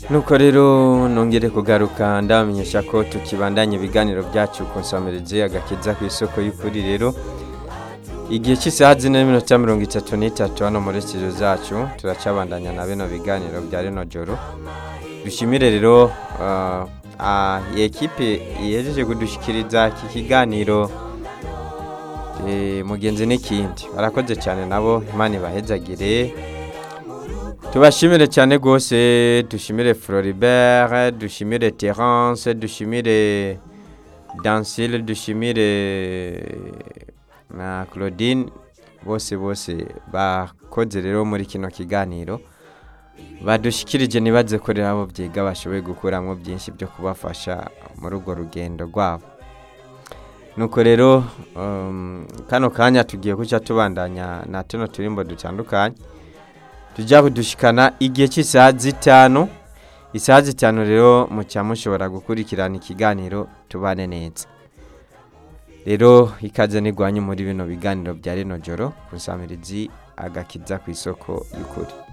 nuko rero nongere kugaruka ndabamenyesha ko tukibandanya ibiganiro byacu ku nsamirizi agakiza ku isoko y'ukuri rero igihe cy'isaha zine n'iminota mirongo itatu n'itatu hano muri studio zacu turacabandanya na bino biganiro bya rino joro dushimire rero uh, uh, iyi ekipe yejeje kudushyikiriza iki kiganiro eh, mugenzi n'ikindi barakoze cyane nabo imana ibahezagire tubashimire cyane rwose dushimire floribert dushimire terence dushimire dansile dushimire na claudine bose bose bakoze rero muri kino kiganiro badushyikirije ntibaze ko rero abo byiga bashoboye gukuramo byinshi byo kubafasha muri urwo rugendo rwabo nuko rero um, kano kanya tugiye kuca tubandanya na tuno turimbo dutandukanye tujya kudushikana igihe cy'isaha zitanu isaha zitanu rero mucya mushobora gukurikirana ikiganiro tubane neza rero ikaze nigwanye muri bino biganiro bya rino joro ku nsamirizi agakiza ku isoko y'ukuri